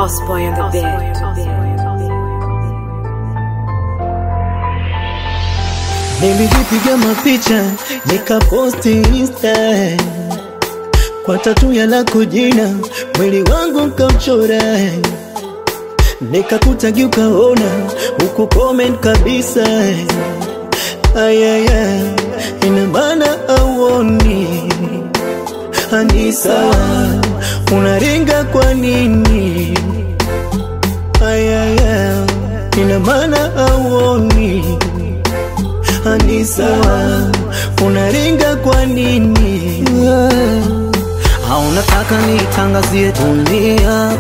Osboy on the beat. Nilijipiga mapicha nikaposti insta kwa tatu ya lako jina, mwili wangu nkauchora, nikakutagi ukaona huku comment kabisa. Ayaya, ina maana auoni ani sawa, unaringa kwa nini? Ayaya, ina maana auoni ni sawa, unaringa kwa nini? Au unataka nitangazie dunia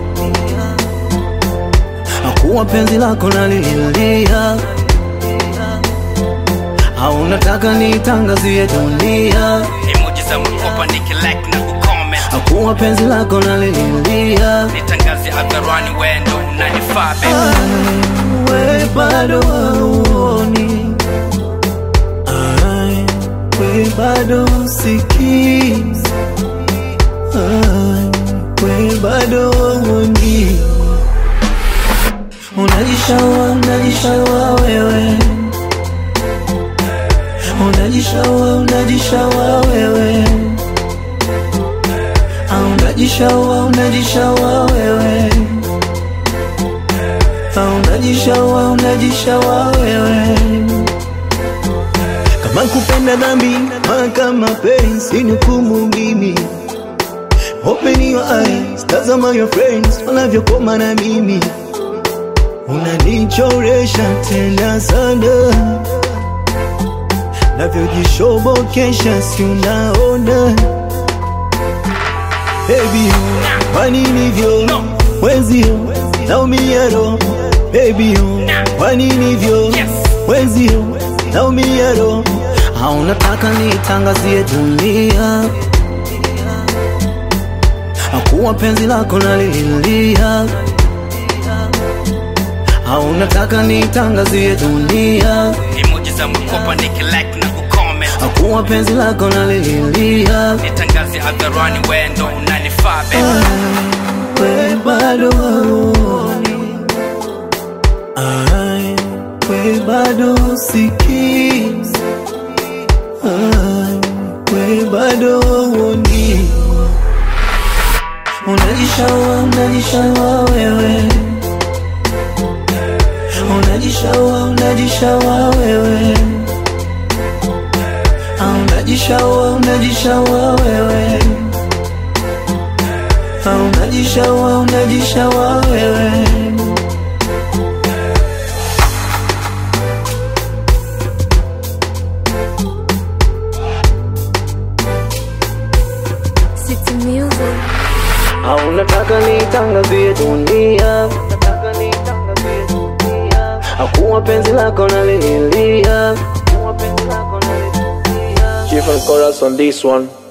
kuwa penzi lako nalililia? Au unataka nitangazie dunia Emoji za mkopa nikilike na kucomment kuwa penzi lako nalililia? Nitangaze hadharani wendo unanifaa baby we bado hauoni, Ai, we bado usikii, Ai, we bado hauoni, unajishaua, unajishaua wewe, unajishaua, unajishaua wewe, Ah, unajishaua, unajishaua wewe Ah, unajishaua unajishaua wewe kama kupenda dhambi kama penzi ni hukumu mimi open your eyes tazama your friends wanavyokoma na mimi unanichoresha tena sana navyojishobokesha si unaona baby kwa nini vyo wenzio naumia roho baby kwa nini vyo wenzio naumia roho au nataka nitangazie dunia akuwa penzi lako nalililia au nataka nitangazie dunia Emoji za mkopa nikilike na kucomment akuwa penzi lako nalililia Nitangaze hadharani wendo unanifaa baby we bado hauoni, Ai, we bado usikii, Ai, we bado hauoni, unajishaua, unajishaua wewe, unajishaua, unajishaua wewe, Ah, unajishaua, unajishaua wewe Ah, unajishaua unajishaua wewe City Music. au unataka nitangazie dunia akuwa penzi lako nalililia Chief and chorus on this one.